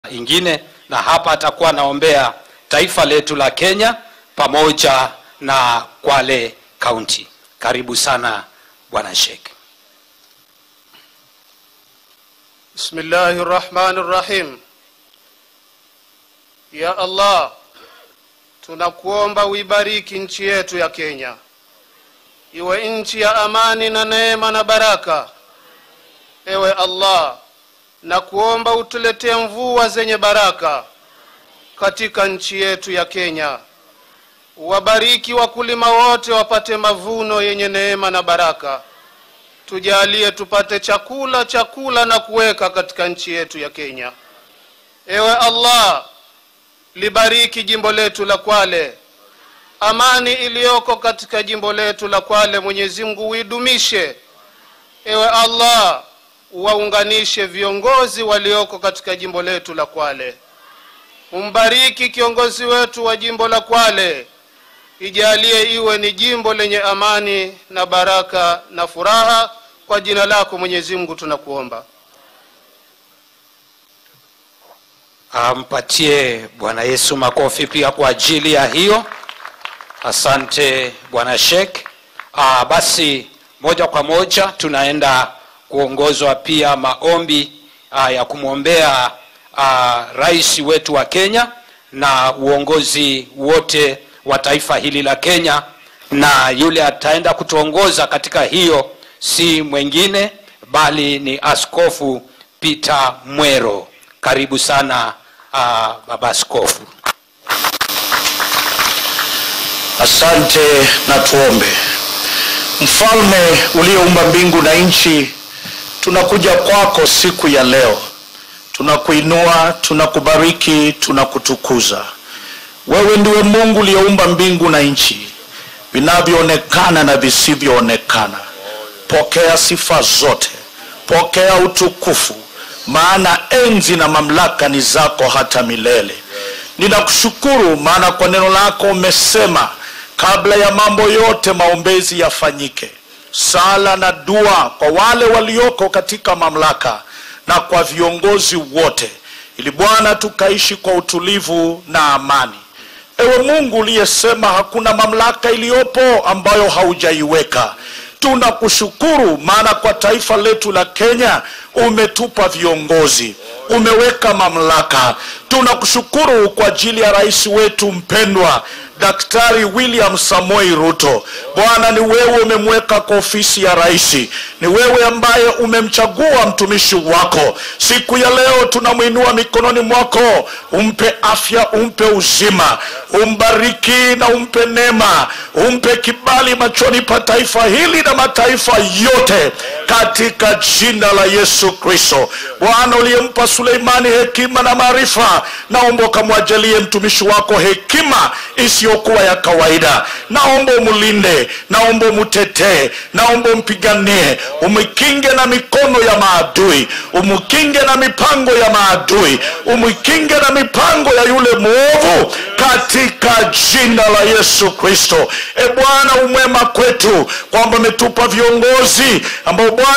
ingine, na hapa atakuwa anaombea taifa letu la Kenya pamoja na Kwale County. Karibu sana Bwana Sheikh. Bismillahi rahmani rahim. Ya Allah, tunakuomba uibariki nchi yetu ya Kenya, iwe nchi ya amani na neema na baraka. Ewe Allah, na kuomba utuletee mvua zenye baraka katika nchi yetu ya Kenya. Wabariki wakulima wote wapate mavuno yenye neema na baraka. Tujalie tupate chakula chakula na kuweka katika nchi yetu ya Kenya. Ewe Allah, libariki jimbo letu la Kwale. Amani iliyoko katika jimbo letu la Kwale, Mwenyezi Mungu uidumishe. Ewe Allah, waunganishe viongozi walioko katika jimbo letu la Kwale. Umbariki kiongozi wetu wa jimbo la Kwale, ijalie iwe ni jimbo lenye amani na baraka na furaha. Kwa jina lako Mwenyezi Mungu tunakuomba. Ampatie Bwana Yesu makofi pia kwa ajili ya hiyo. Asante Bwana Sheikh. Ah, basi moja kwa moja tunaenda kuongozwa pia maombi ah, ya kumwombea ah, rais wetu wa Kenya na uongozi wote wa taifa hili la Kenya, na yule ataenda kutuongoza katika hiyo si mwingine bali ni Askofu Peter Mwero. Karibu sana uh, baba askofu. Asante na tuombe. Mfalme uliyeumba mbingu na nchi, tunakuja kwako siku ya leo, tunakuinua, tunakubariki, tunakutukuza. Wewe ndiwe Mungu uliyeumba mbingu na nchi, vinavyoonekana na visivyoonekana. Pokea sifa zote, pokea utukufu, maana enzi na mamlaka ni zako hata milele. Ninakushukuru maana kwa neno lako umesema kabla ya mambo yote maombezi yafanyike, sala na dua kwa wale walioko katika mamlaka na kwa viongozi wote, ili Bwana tukaishi kwa utulivu na amani. Ewe Mungu uliyesema hakuna mamlaka iliyopo ambayo haujaiweka, tunakushukuru maana kwa taifa letu la Kenya umetupa viongozi, umeweka mamlaka. Tunakushukuru kwa ajili ya rais wetu mpendwa Daktari William Samoei Ruto. Bwana, ni wewe umemweka kwa ofisi ya rais, ni wewe ambaye umemchagua mtumishi wako. Siku ya leo tunamwinua mikononi mwako, umpe afya, umpe uzima, umbariki na umpe neema, umpe kibali machoni pa taifa hili na mataifa yote, katika jina la Yesu Kristo. Bwana, uliyempa Suleimani hekima na maarifa, naomba ukamwajalie mtumishi wako hekima isiyokuwa ya kawaida. Naomba umlinde, naomba umtetee, naomba umpiganie, umkinge na mikono ya maadui, umkinge na mipango ya maadui, umkinge na mipango ya yule mwovu, katika jina la Yesu Kristo. E Bwana, umwema kwetu kwamba umetupa viongozi ambao Bwana